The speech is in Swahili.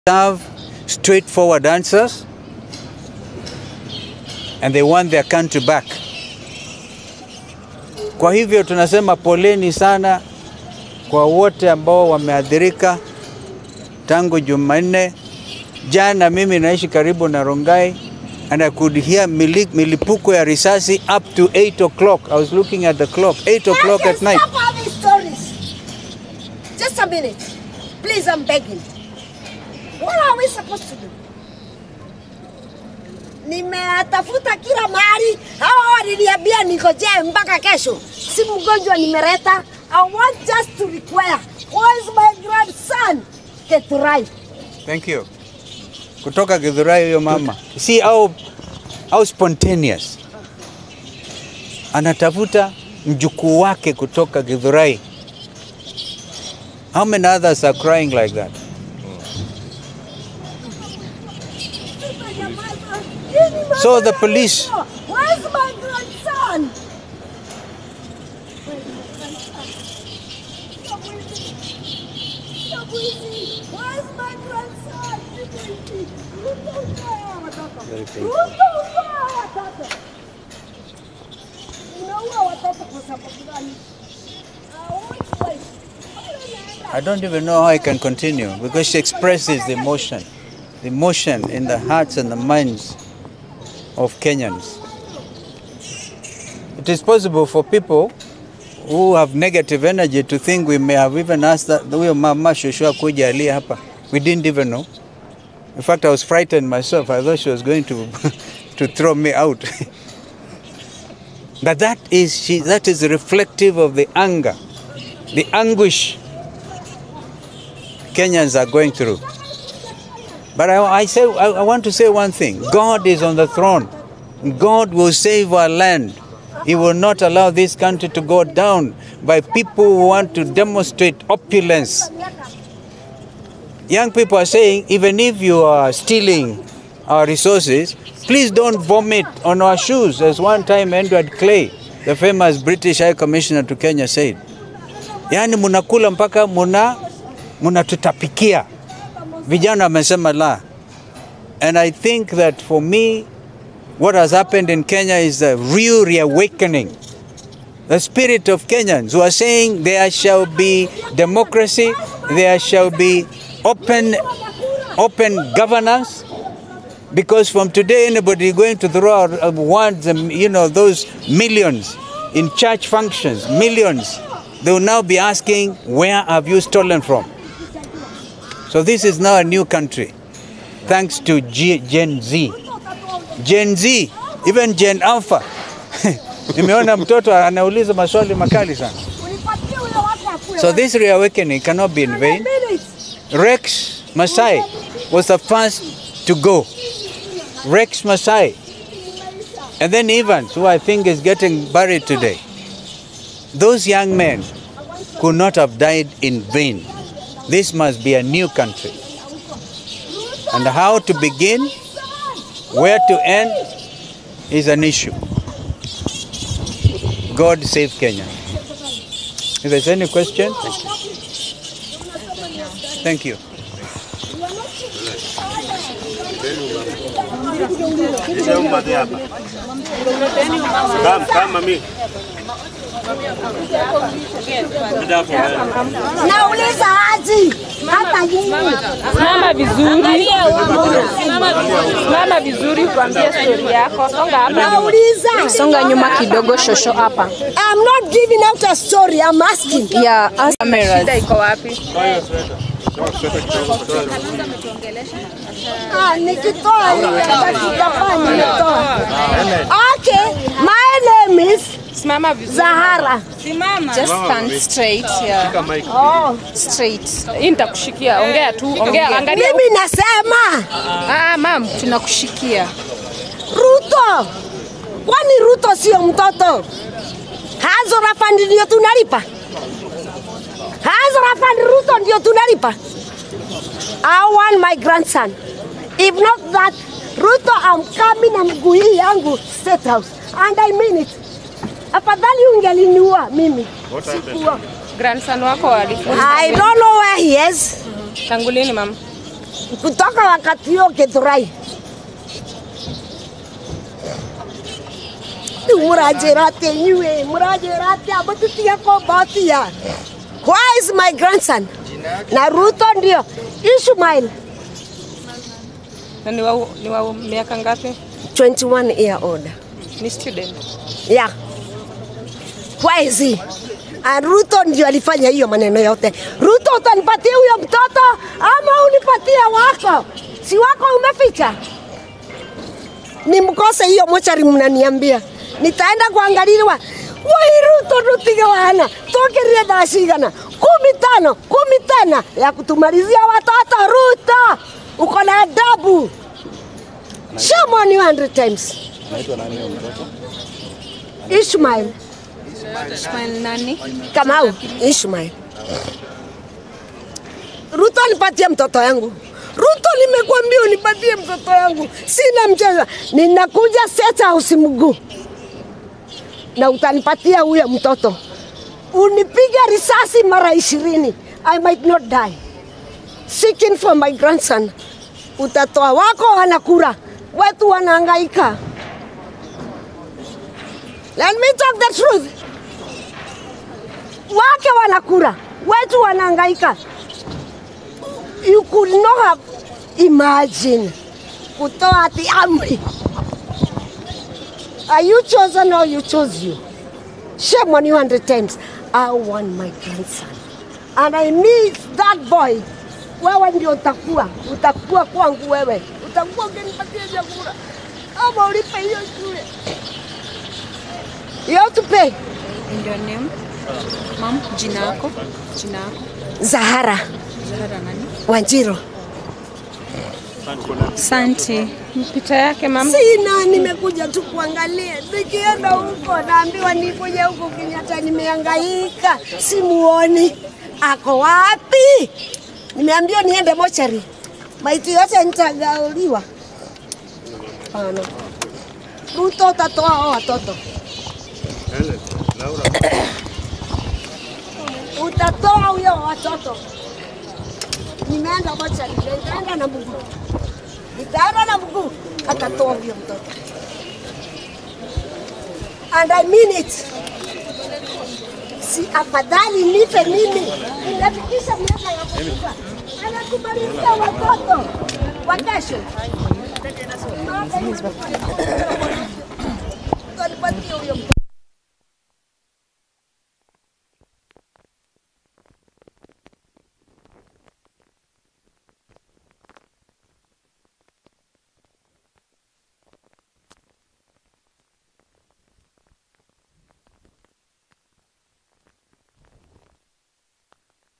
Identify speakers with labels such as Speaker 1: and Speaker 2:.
Speaker 1: have straightforward answers and they want their country back. Kwa hivyo tunasema poleni sana kwa wote ambao wameathirika tangu Jumanne. Jana mimi naishi karibu na Rongai and I could hear mili, milipuko ya risasi up to 8 o'clock. I was looking at the clock, 8 o'clock at night.
Speaker 2: Stop all these stories. Just a minute. Please, I'm begging. What are we supposed to do? Nimetafuta kila mahali, hawa waliniambia ningojee mpaka kesho. Si mgonjwa nimeleta. I want just to require. Where is my grandson? Keturai.
Speaker 1: Thank you. Kutoka Githurai huyo mama. See how, how spontaneous. Anatafuta mjukuu wake kutoka Githurai. How many others are crying like that? So the police-
Speaker 2: Where's my grandson? Where's my grandson?
Speaker 1: Very painful.
Speaker 2: Unaua watoto. Unaua watoto kwa sababu gani? I want wife.
Speaker 1: I don't even know how I can continue because she expresses the emotion, the emotion in the hearts and the minds of Kenyans. It is possible for people who have negative energy to think we may have even asked that huyo mama Joshua kuja alia hapa. We didn't even know. In fact, I was frightened myself. I thought she was going to to throw me out. but that is she, that is reflective of the anger, the anguish Kenyans are going through. But I, I say, I, I want to say one thing: God is on the throne. God will save our land. He will not allow this country to go down by people who want to demonstrate opulence. Young people are saying, even if you are stealing our resources, please don't vomit on our shoes, as one time Edward Clay, the famous British High Commissioner to Kenya, said. Yaani munakula mpaka muna munatutapikia. Vijana wamesema la. And I think that for me, what has happened in Kenya is a real reawakening. The spirit of Kenyans who are saying there shall be democracy, there shall be open, open governance, because from today anybody going to throw out uh, words and you know those millions in church functions, millions, they will now be asking, where have you stolen from? So this is now a new country, thanks to G- Gen Z. Gen Z, even Gen Alpha. Nimeona mtoto anauliza maswali makali sana.
Speaker 2: Unipatie huyo watu akule.
Speaker 1: So this reawakening cannot be in vain.
Speaker 2: Minutes.
Speaker 1: Rex Masai was the first to go. Rex Masai. And then Evans, who I think is getting buried today. Those young men could not have died in vain. This must be a new country. And how to begin, where to end, is an issue. God save Kenya. If there's any question, thank you.
Speaker 3: Kama kama mimi.
Speaker 2: Nauliza aji hata nyinyi.
Speaker 4: Simama vizuri, simama vizuri, kuambia stori yako. Songa hapa,
Speaker 2: Nauliza.
Speaker 4: songa nyuma kidogo, shosho hapa.
Speaker 2: I'm not giving out a story. I'm asking.
Speaker 4: Yeah, ask shida iko wapi?
Speaker 2: Ah, nikitoa tutafanya nitoa. Okay, my name is
Speaker 4: Simama vizuri,
Speaker 2: Zahara.
Speaker 4: just stand straight, yeah.
Speaker 2: Oh.
Speaker 4: Straight. Hii nitakushikia, ongea tu, ongea, angalia.
Speaker 2: Mimi nasema
Speaker 4: Ah, mam, tunakushikia.
Speaker 2: Ruto, kwani Ruto sio mtoto? Hazo rafandi ndio tunalipa, hazo rafandi Ruto ndio tunalipa. I want my grandson. If not that, Ruto, I'm coming na mguu hii yangu State House and I mean it. Afadhali ungeliniua mimi. Sikuwa.
Speaker 4: Grandson wako alifunga.
Speaker 2: I don't know where he is.
Speaker 4: Tangu lini mam?
Speaker 2: kutoka wakati huo Githurai. Rĩu mũranjĩra atĩ inyuĩ mũranjĩra atĩa mũtitige kũmbotia. Where is my grandson? Na Ruto ndio Ishmael
Speaker 4: Na ni wa, ni wa miaka ngapi?
Speaker 2: 21 year old.
Speaker 4: Ni student.
Speaker 2: Yeah. Where is he? And Ruto ndio alifanya hiyo maneno yote. Ruto, utanipatia huyo mtoto ama unipatie wako? Si wako umeficha? Nimkose hiyo mochari, mnaniambia nitaenda kuangaliliwa. Wai Ruto rutige wana tukirie thaa cigana kumi tano kumi tena ya kutumalizia watoto. Ruto uko na adabu. Shame on you 100 times. Ishmael
Speaker 4: Ishmael nani?
Speaker 2: Kamau Ishmael. Ruto nipatie mtoto yangu. Ruto, nimekuambia unipatie mtoto yangu, sina mchezo. Ninakuja State House mguu na utanipatia huyo mtoto. Unipige risasi mara ishirini, I might not die. Seeking for my grandson. Utatoa wako wanakura, wetu wanahangaika. Let me talk the truth wake wanakura, wetu wanahangaika. You could not have imagined kutoa ati amri. Are you chosen or you chose you? Shame on you hundred times. I want my grandson. And I need that boy. Wewe ndio utakuwa, utakuwa kwangu wewe. Utakuwa ukinipatia chakula. Ama ulipe hiyo shule. You have to pay.
Speaker 5: And your name? Mom, jina yako? Jina yako?
Speaker 2: Zahara
Speaker 5: Zahara nani?
Speaker 2: Wanjiro.
Speaker 5: Asante.
Speaker 4: Picha yake mama.
Speaker 2: Sina, nimekuja tu kuangalia. Nikienda huko naambiwa nikuja huko Kenyatta, nimehangaika, simuoni. Ako wapi? Nimeambiwa niende mochari, maiti yote nitagauliwa. Hapana. Ruto, utatoa hao watoto, utatoa huyo watoto. Nimeenda mochari, nitaenda na mguu nitaenda na mguu atatoa huyo mtoto and I mean it. Si afadhali nife mimi, ninafikisha miaka ya kufa, anakumalizia watoto wa kesho. Utanipatia huyo mtoto.